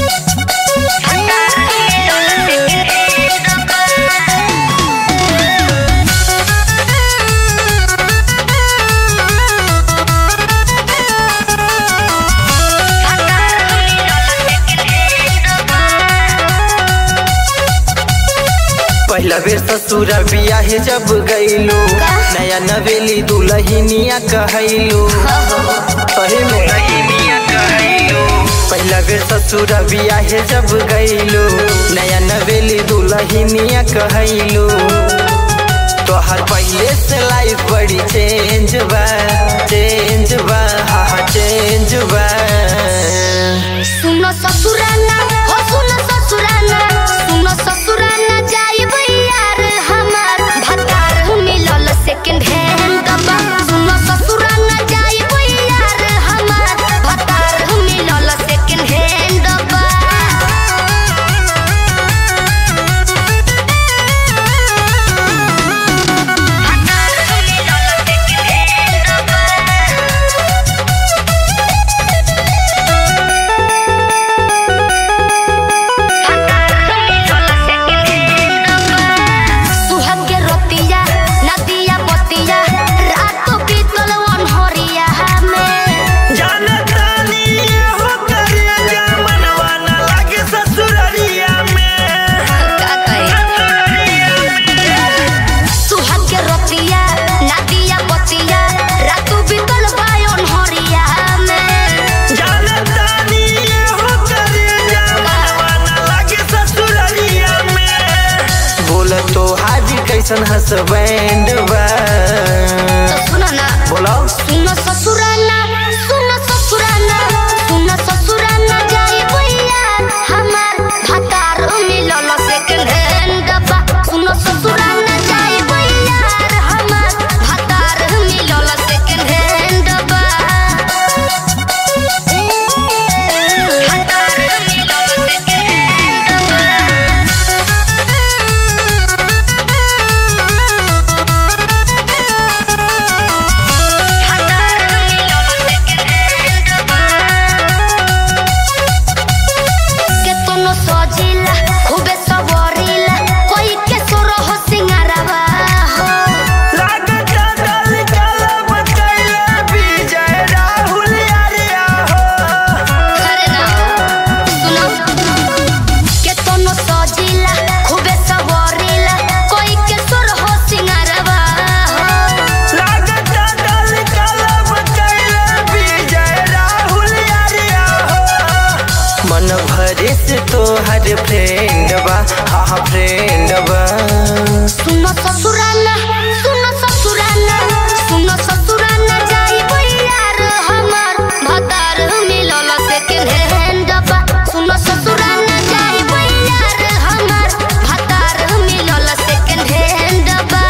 पहला बेर ससुर बियाहे जब गईलू नया नवेली दुलहिनिया कहैलू सही में पहला बेर ससुर बियाहे जब गईलू नया नवेली दुलहिनिया कहैलू तोहर पहले से लाइफ बड़ी चेंज बा चेंज बा हा हा चेंज बा सुनो ससुराना हो सुनो ससुराना सुनो ससुराना जाइब यार हमार भतार मिलल सेकंड हैंड दबा सुनो ससुराना जाइब यार हमार भतार मिलल सेकंड हैंड दबा सुहाग के रोतिया नदिया बतिया रात बीतल अनहरिया में जानतानी हो करे जमनवा न लागे ससुररिया में का कहे सुहाग के रोतिया नदिया बतिया रात बीतल अनहरिया में जानतानी हो करे जमनवा न लागे ससुररिया में बोल तो हाजी कैसन हसबैंड बा तो सुनो ना बोलो सुनो ससुराना सुनो ससुराना सुनो ससुराना जाई भैया हमार भतार मिलल सेकंड हैंड डब्बा सुनो ससुराना जाई भैया हमार भतार मिलल सेकंड हैंड डब्बा भतार मिलल सेकंड हैंड डब्बा के तोनो सजिला खूबे सबरिला कोई के सोरो हो सिंगारवा हो लागता दल काला बतैला विजय राहुल यारिया हो अरे ना सुनो के तोनो सजिला खूबे सबरिला कोई के सोरो हो सिंगारवा हो लागता दल काला बतैला विजय राहुल यारिया हो मन भरे से तोहर फ्रेंड बा हा हा फ्रेंड बा सुनो ससुराना सुनो ससुराना सुनो ससुराना जाई यार हमार भतार मिलल सेकंड हैंड डब्बा सुनो ससुराना जाई यार हमार भतार मिलल सेकंड हैंड डब्बा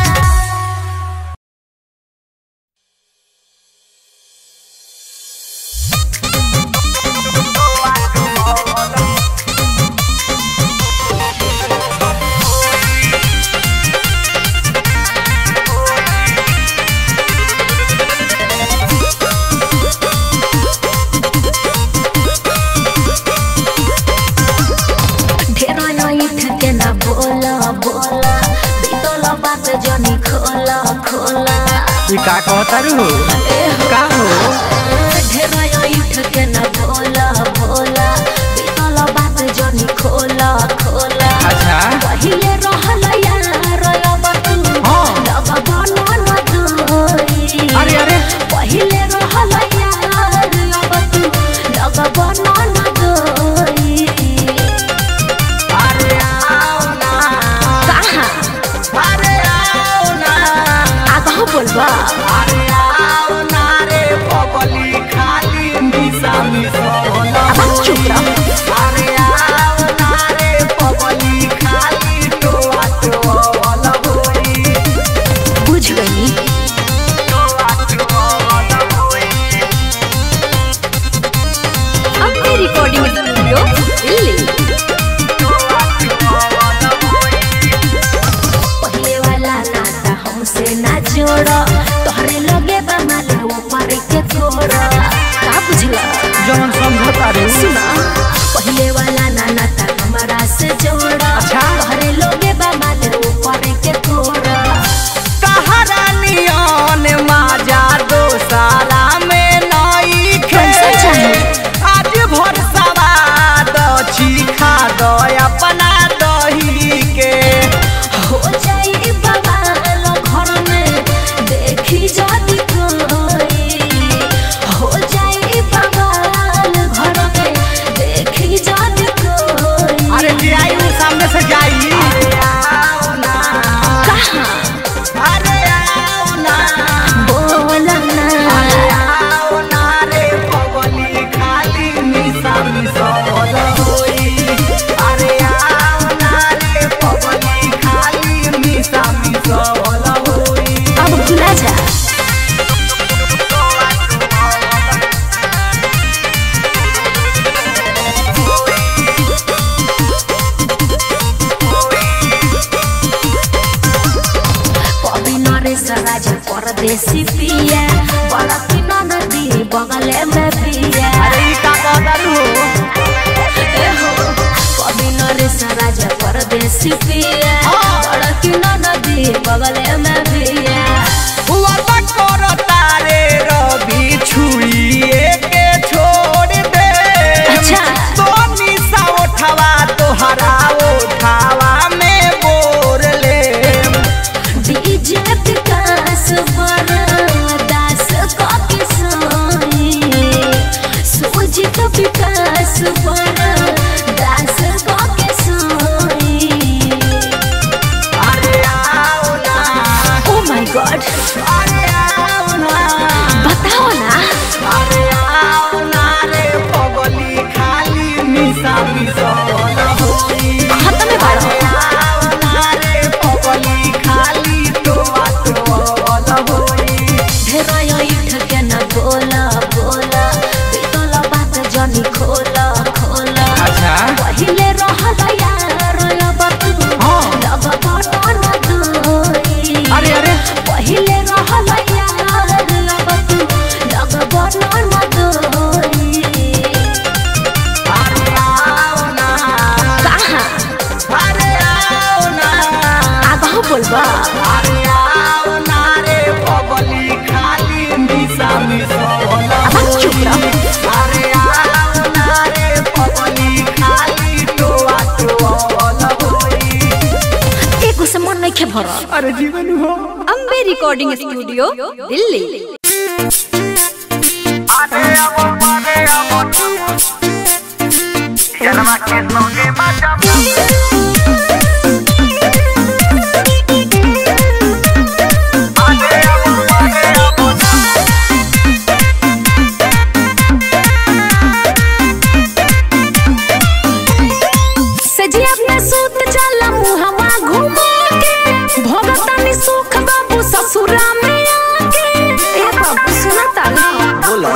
ढेरो नइठ के ना बोला बोला बीतल बात जनी खोला खोला ई का कहतारू का हो ढेरो नइठ के ना बोला बोला बीतल बात जनी खोला खोला अच्छा पहिले रहल यार अब तू हाँ। लग बनल दूरी अरे अरे पहिले रहल यार अब तू लग बनल दूरी अरे आओ ना कहाँ अरे आओ ना आगाँ बोलबा अरे आओ ना रे पपली खाली मिसा मिसा अब चुप रह अरे आओ ना रे पपली खाली टोआ टोआ वाला होई बुझ गई टोआ टोआ वाला होई अपने रिकॉर्डिंग स्टूडियो दिल्ली टोआ टोआ वाला होई पहले वाला नाता हमसे ना जोड़ो तोहरे लगे बा माला वो पर के छोड़ो का बुझला जवन समझता रे सुना पहले वाला नाना ता हमारा से जोड़ा अच्छा। घरे लोगे बा माले ऊपर के थोड़ा तहरा नियन माजा दोसारा में नई कैसे चाही? आज भर सवाद चीखा दो अपना दही के हो जाई बवाल घर में देखी जाती कोई हो जाई बवाल घर में देखी जाती कोई अरे जे आई वो सामने से जाई कहाँ अरे आओ ना बोला ना आओ ना रे पगली खाली मिसा मिसा बोला होई अरे आओ ना रे पगली खाली मिसा मिसा बोला होई अब भुला जा कभी नरेश राजा परदेसी पिया बड़ा की नदी बगले में पिया अरे ई का कहतारू हो ए हो, कभी नरेश राजा परदेसी पिया बड़ा की नदी बगले में पिया हुआ करो तारे रवि छुइए के छोड़ दे अच्छा। तो निशा उठवा तोहरा उठावा में बोर ले डीजे विकास दास कॉपी सोई सुजित विकास दास कॉपी सोई अरे आओ ना ओ माय गॉड अरे आओ ना बताओ ना अरे आओ ना रे पगली खाली मिसा मिसा ना होई हाथ में बाड़ो आओ ना रे पगली खाली तो तो ना होई ढेराया इठ के न बोला बोला बीतला बात जनी खोला खोला अच्छा पहिले रहल यार अब तू हाँ। लग बटन दोई अरे अरे पहिले रहल यार अब तू लग बटन दोई अरे आओ ना कहाँ अरे आओ ना आगाह बोलबा अरे आओ ना रे पगली खाली मिसा मिसा ना अब चुप रह। होई अरे आओ ना रे पगली खाली तो तो ना होई एगो से मन नहीं भरा अरे जीवन हो अम्बे रिकॉर्डिंग स्टूडियो दिल्ली सजिया अपना सूत चला मुहवा घुमा के भोगतानी सुख बाबू ससुरा में आके ए बाबू सुना ताला बोलो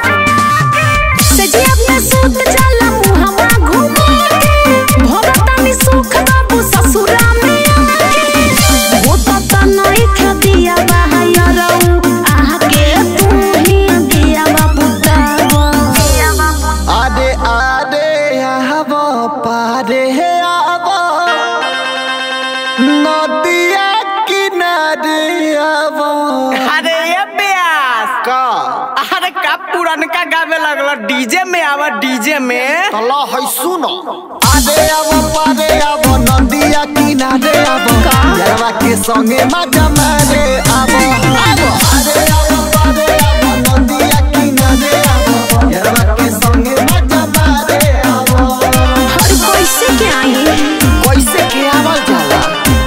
सजिया अपना सूत चला मुहवा घुमा के भोगतानी सुख बाबू ससुरा में आके वो तता नहीं खदिया बहाया रहू आह के तू ही दिया बाबू तावा आदे आदे आबो पारे आबो नदिया किनारे आबो अरे ये ब्यास का अरे का पुरनका गावे लगलो डीजे में आवा डीजे में तला है सुनो आदे आबो पादे आबो नदिया किनारे आबो यारवा के संगे मजा मारे आबो आबो आदे आबो पादे आबो नदिया किनारे आबो यारवा के संगे मजा मारे आबो हर कैसे के आई कैसे के आवल जाला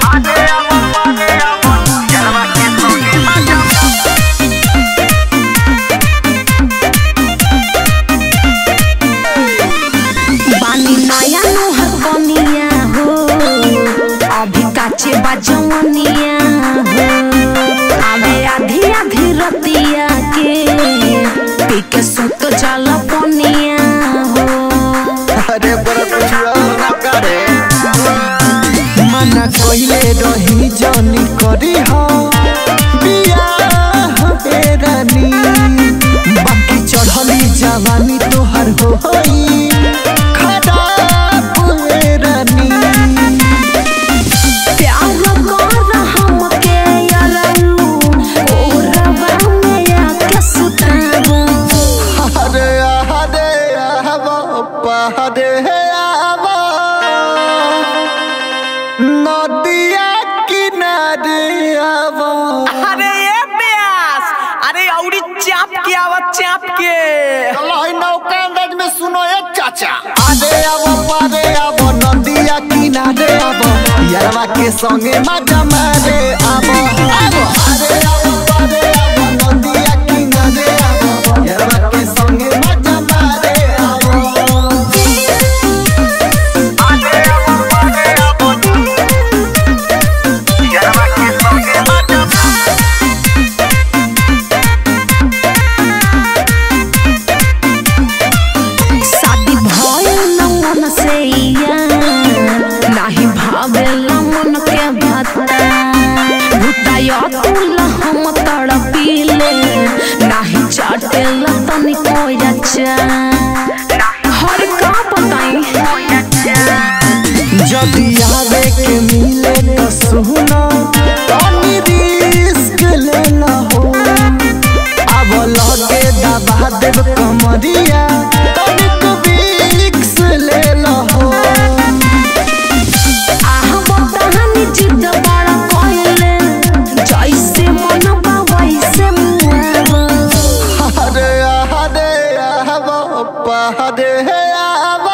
बानी नया नोहर बनिया हो अभी काचे बजवनिया हो आवे आधी आधी पहरे आवा नदिया किनारे आवा अरे ये प्यास अरे औरी चाप के आवत चाप के लाई नौका अंदाज में सुनो ए चाचा आगे आवा पारे आवा नदिया किनारे आवा यारवा के संगे मजा मारे आवा आवा आगे आवा पारे आवा नदिया किनारे आवा यारवा के संगे मजा मारे आवा शादी भइल न मन से या नाही भावेला मन के भत्ता भुताय तुल हम तड़पीले नाही चाटेल तनिको अच्छा हर का बताई जदि आवे के मिले तो सुनो तनी रिस्क लेना हो अब लगे दबा देव कमरिया तनिक विक्स लेना हो आह बताहनी जिद बड़ा कइले जैसे मन बा वैसे मुआवा हरे हरे आवा पहरे आवा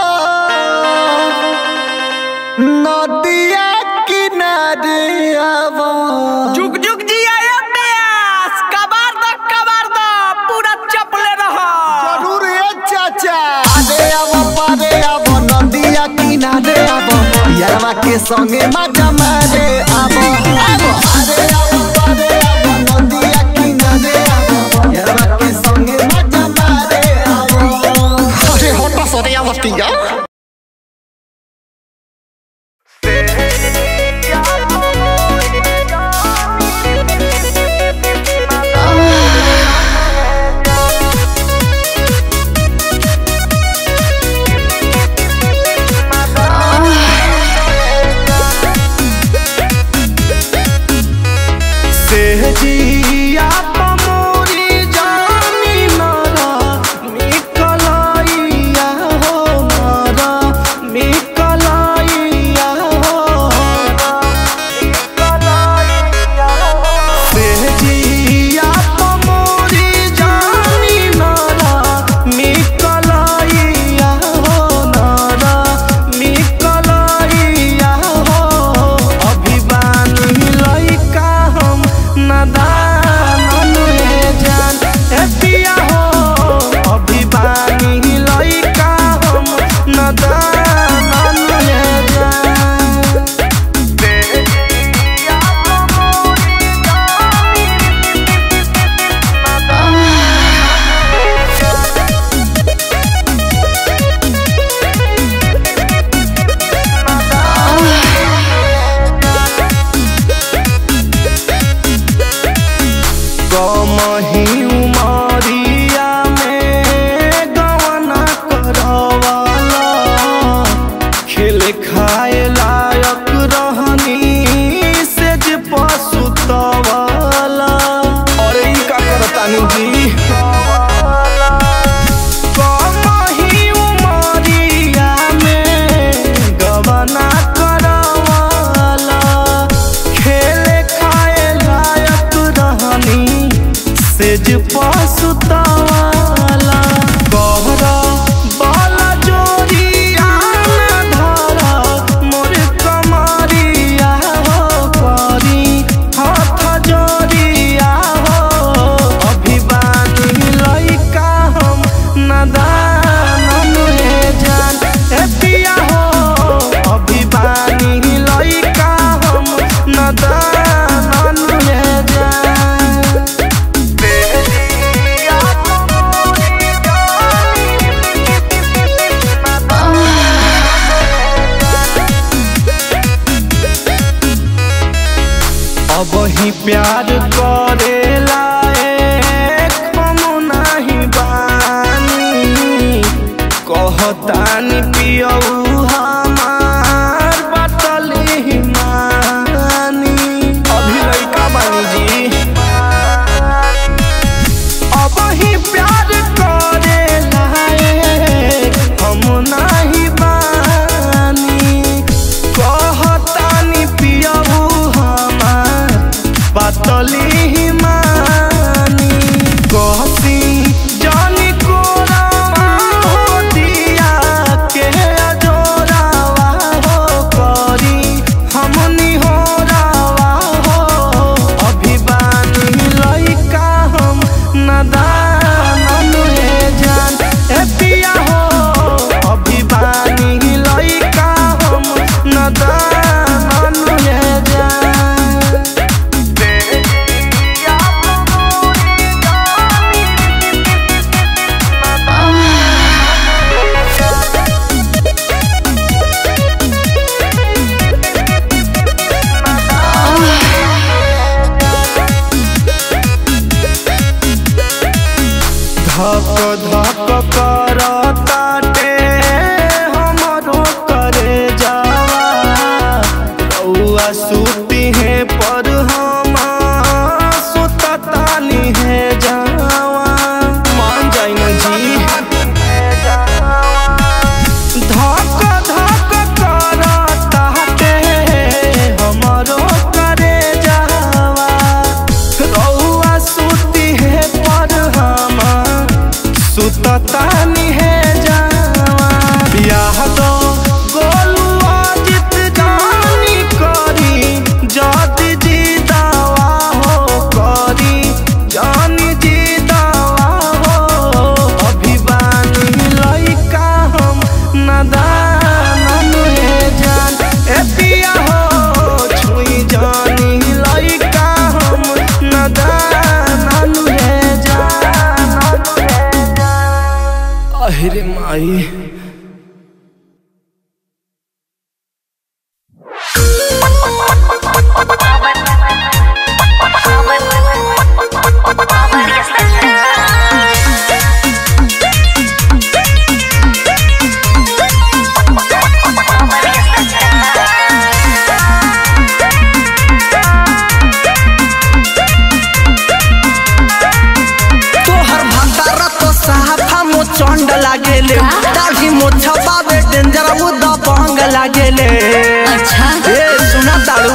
नदिया किनारे आवा जुग जुग जिया ये प्यास कबार द कबार द पूरा चपले रहा जरूर है चाचा आगे आवा पारे आवा नदिया किनारे आवा यारवा के संगे मजा मारे आवा आवा आगे आवा पारे आवा नदिया किनारे आवा यारवा के संगे मजा मारे आवा अरे होटा सरे आवतिया सेहजिया पमोरी जानी नरा निकलैया हो नरा निकलैया हो सेहजिया पमोरी जानी नरा निकलैया हो नरा निकलैया हो अभी बानी लइका हम नदान अनुहे जान ए पिया हो अभी बानी लइका हम नदान अनुहे जान कमही उमरिया में गवना करवाला खेल खाए लायक रहनी से जे पसुतवाला अरे ई का करतानी जी कमही उमरिया में गवना करवाला खेले खाए लायक रहनी सेज पसुतवाला कहरा बाला जोरिया न धरा मोर कमरिया हो करी हाथ जोरिया हो अभी बानी लइका हम नदान अनुहे जान ए पिया हो अभी बानी लइका हम नदान अनुहे जान अब ही प्यार करेला हम नहीं बानी कहतानी पियऊ हमार बतली मानी अभी लइका बानी जी अब ही प्यार करेला हम ना माई तोहर भंडारा तो साफा मो चंड लागेले दाढ़ी मो छपावे डेंजर वो दबंग लागेले अच्छा ए सुना ताड़ू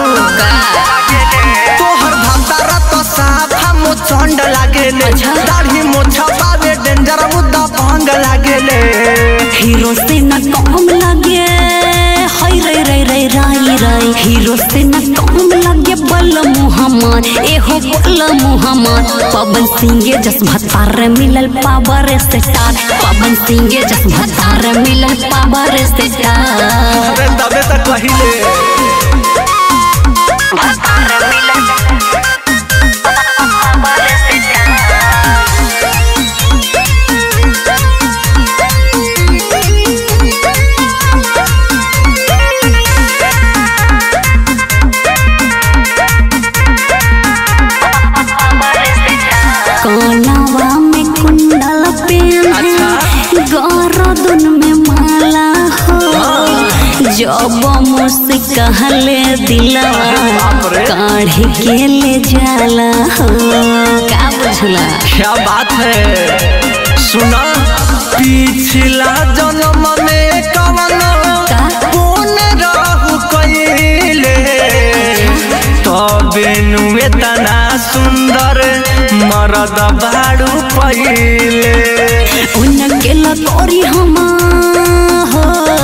तोहर भंडारा तो साफा मो चंड लागेले अच्छा। दाढ़ी मो छपावे डेंजर वो दबंग लागेले हीरो से न कम लगे हाय रे रे रे राई राई हीरो से न कम लगे बल मुहम्मद एहो बल मुहम्मद पवन सिंह जस भतार मिलल पावर स्टार पवन सिंह जस भतार मिलल पावर स्टार अरे तबे तक कहिले कानवा में कुंडल पेन गरदन में माला हो जब मुझसे कहले दिलवा काढ़ के ले जाला हो का बुझला क्या बात है सुना पिछला जन्म में कवन का? कौन रहु कइले तबे नु इतना सुंदर मरद बाड़ू पहिले उनके लकोरी हम हो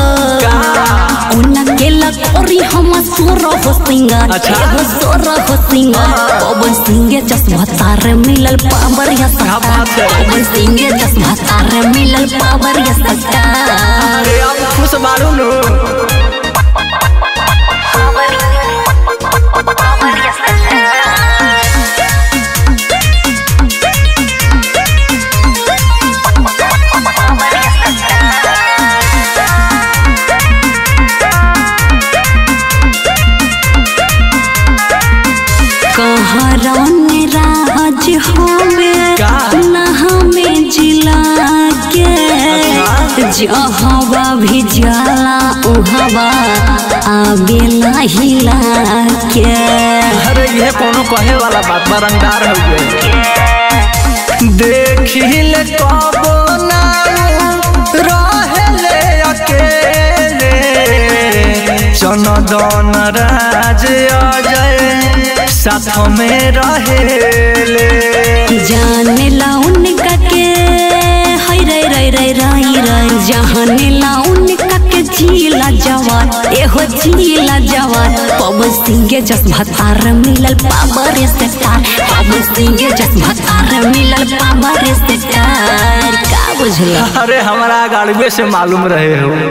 उनके लकोरी हम सोर हो सिंगर अच्छा। एगो सोर हो सिंगर पवन सिंह चश्मा तार मिलल पावर या क्या बात है? पवन सिंह चश्मा तार मिलल पावर या सत्ता अरे अब खुश बाड़ू नु कहरन राज होवे का? नहा में जिला के जहवा भी जाला उहवा आवेला हिला के अरे ये कोनो कहे वाला बात बरंगार हो गए देखिल कबो ना रहेले अकेले चनदन राज अजय साथ में रहेले जाने ला उनका के हाय रे रे रे राई राई जाने ला उनका के जीला जवान एहो जीला जवान पवन सिंह जस भतार मिलल पावर स्टार पवन सिंह जस भतार मिलल पावर स्टार का बुझला अरे हमारा गाड़िए से मालूम रहे हो